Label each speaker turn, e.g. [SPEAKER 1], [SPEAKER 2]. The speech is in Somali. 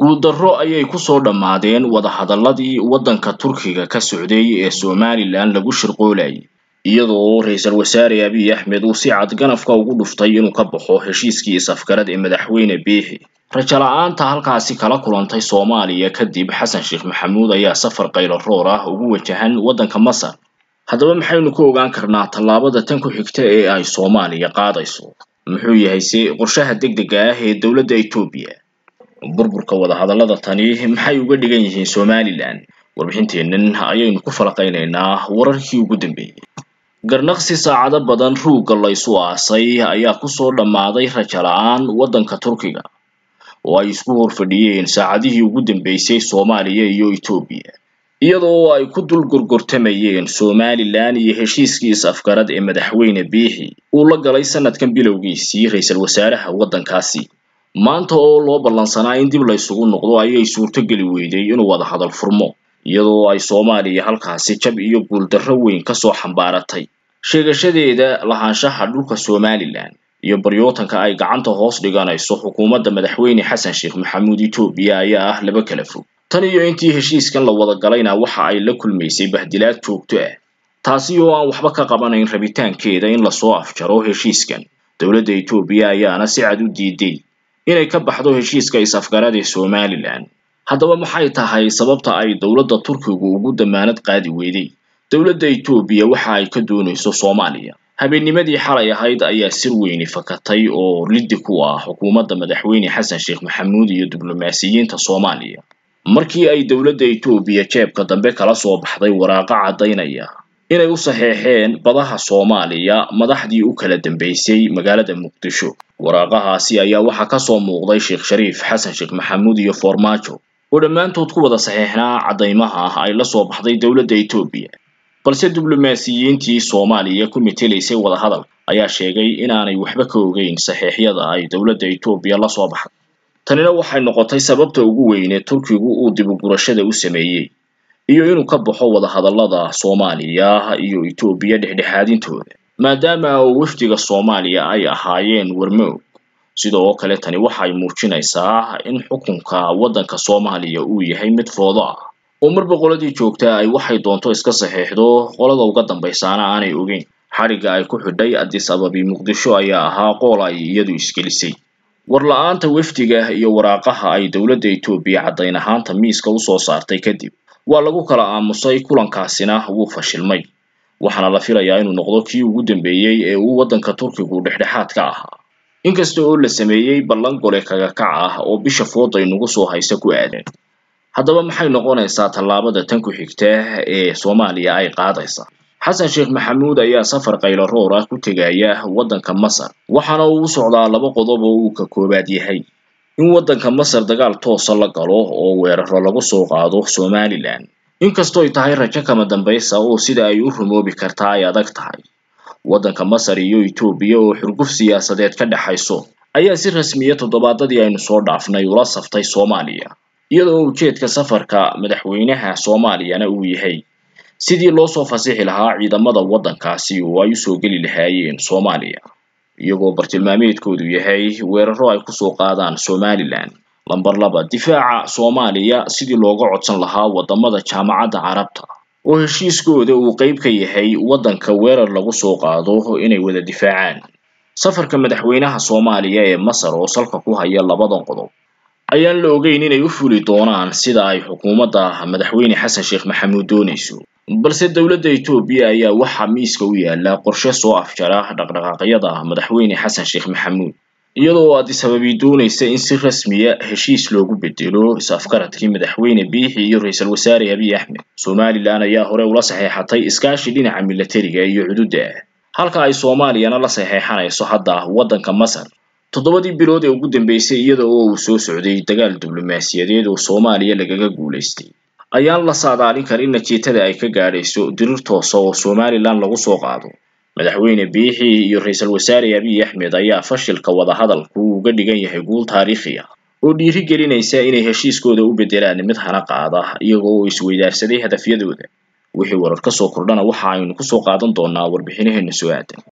[SPEAKER 1] guuldarro ayay kusoo dhammaadeen wadahadalladii waddanka turkiga ka socday ee somalilan lagu shirqoolayay iyadoo ra-iisul wasaare abiy axmed uu si cad ganafka ugu dhuftay inuu ka baxo heshiiskii is-afgarad ee madaxweyne biixi rajo la-aanta halkaasi kala kulantay soomaaliya kadib xasan sheekh maxamuud ayaa safar qaylo roor ah ugu wajahan waddanka masar haddaba maxaynu ku ogaan karnaa tallaabada tan ku xigta ee ay soomaaliya qaadayso muxuu yahay se qorshaha degdega ah ee dowladda etoobiya burburka wadahadallada tani maxay uga dhigan yihiin somalilan warbixinteennan ayaynu ku falaqaynaynaa wararkii ugu dambeeyey garnaqsi saacado badan ruugga laysu aasay ayaa kusoo dhammaaday rajo la-aan waddanka turkiga oo ay isku horfadhiyeen saacadihii ugu dambeysay soomaaliya iyo etoobiya iyadoo ay ku dul gorgortamayeen somalilan iyo heshiiskii is-afgarad ee madaxweyne biixi uu la galay sanadkan bilowgiisii ra-iisul wasaaraha waddankaasi maanta oo loo ballansanaa in dib laysugu noqdo ayay suurtogeli weyday inuu wada hadal furmo iyadoo ay soomaaliya halkaasi jab iyo guuldarro weyn kasoo xambaaratay sheegashadeeda lahaanshaha dhulka somalilan iyo baryootanka ay gacanta hoos dhiganayso xukuumadda madaxweyne xasan sheekh maxamuud etoobiya ayaa ah laba kala fog tan iyo intii heshiiskan la wada galayna waxa ay la kulmaysay bahdilaad joogto ah taasi oo aan waxba ka qabanayn rabitaankeeda in lasoo afjaro heshiiskan dowladda etoobiya ayaana si cad u diiday inay ka baxdo heshiiska is-afgarad ee somalilan haddaba maxay tahay sababta ay dowladda turkigu ugu damaanad qaadi weyday dowladda etoobiya waxa ay ka doonayso soomaaliya habeennimadii xalay ahayd ayaa sir weyni fakatay oo liddi ku ah xukuumadda madaxweyne xasan sheekh maxamuud iyo diblomaasiyiinta soomaaliya markii ay dowladda etoobiya jeebka dambe kala soo baxday waraaqo caddaynaya inay u saxeexeen badaha soomaaliya madaxdii u kala dambeysay magaalada muqdisho waraaqahaasi ayaa waxaa kasoo muuqday sheekh shariif xasan sheekh maxamuud iyo foormaajo oo dhammaantood ku wada saxeexnaa caddaymaha ah ay la soo baxday dowladda etoobiya balse diblomaasiyiintii soomaaliya ku metelaysay wadahadal ayaa sheegay inaanay waxba ka ogeyn saxeexyada ay dowladda etoobiya la soo baxday tanina waxay noqotay sababta ugu weyne turkigu uu dibugurashada u sameeyey iyo inuu ka baxo wadahadallada soomaaliya iyo etoobiya dhexdhexaadintooda maadaama oo wafdiga soomaaliya ay ahaayeen warmoog sidoo kale tani waxay muujinaysaa in xukunka waddanka soomaaliya uu yahay mid foodo ah oo marba qoladii joogtaa ay waxay doonto iska saxeexdo qolada uga dambaysaana aanay ogeyn xadhigga ay ku xidhay addis ababi muqdisho ayaa ahaa qool ay iyadu isgelisay war la-aanta wafdiga iyo waraaqaha ay dowladda etoobiya caddayn ahaanta miiska usoo saartay kadib waa lagu kala aamusay kulankaasina wuu fashilmay waxaana la filayaa inuu noqdo kii ugu dambeeyey ee uu waddanka turkigu dhexdhexaad ka ahaa inkasta oo la sameeyey ballan gole kagakac ah oo bisha fooda inugu soo haysa ku aadan haddaba maxay noqonaysaa tallaabada tan ku xigta ee soomaaliya ay qaadaysa xasan sheekh maxamuud ayaa safar qaylo roor ah ku tegaya waddanka masar waxaana uu u socdaa laba qodob oo uu ka koobaad yahay in waddanka masar dagaal toosa la galo oo weeraro lagu soo qaado somalilan inkastooy tahay rajo kama dambaysa oo sida ay u rumoobi kartaa ay adag tahay waddanka masar iyo etoobiya oo xurguf siyaasadeed ka dhexayso ayaa si rasmiya toddobaadadii aynu soo dhaafnay ula saftay soomaaliya iyadoo ujeedka safarka madaxweynaha soomaaliyana uu yahay sidii loo soo fasixi lahaa ciidamada waddankaasi oo ay usoo geli lahaayeen soomaaliya iyagoo bartilmaameedkoodu yahay weeraro ay kusoo qaadaan somalilan lamber laba difaaca soomaaliya sidii looga codsan lahaa waddamada jaamacadda carabta oo heshiiskooda uu qayb ka yahay waddanka weerar lagu soo qaado inay wada difaacaan safarka madaxweynaha soomaaliya ee masar oo salka ku haya labadan qodob ayaan la ogeyn inay u fuli doonaan sida ay xukuumadda madaxweyne xasan sheekh maxamuud doonayso balse dowladda etoobiya ayaa waxaa miiska u yaala qorshe soo afjara dhaqdhaqaaqyada madaxweyne xasan sheekh maxamuud iyadoo addis ababi doonaysa in si rasmiya heshiis loogu bedelo is-afgaradkii madaxweyne biixi iyo ra-iisul wasaare abiy axmed somalilan ayaa hore ula saxeexatay iskaashi dhinaca milatariga iyo cududda ah halka ay soomaaliyana la saxeexanayso hadda waddanka masar toddobadii bilood ee ugu dambeysay iyada oo uu soo socday dagaal diblomaasiyadeed oo soomaaliya lagaga guulaystay ayaan la saadaalin karin natiijada ay ka gaadhayso dirir toosa oo somalilan lagu soo qaado madaxweyne biixi iyo ra-iisul wasaare abiy axmed ayaa fashilka wadahadalku uga dhigan yahay guul taariikhi ah oo dhiiri gelinaysa inay heshiiskooda u beddelaan mid hana qaada iyaga oo isweydaarsaday hadafyadooda wixii warar ka soo kordhana waxa aynu kusoo qaadan doonaa warbixinaheena soo aadan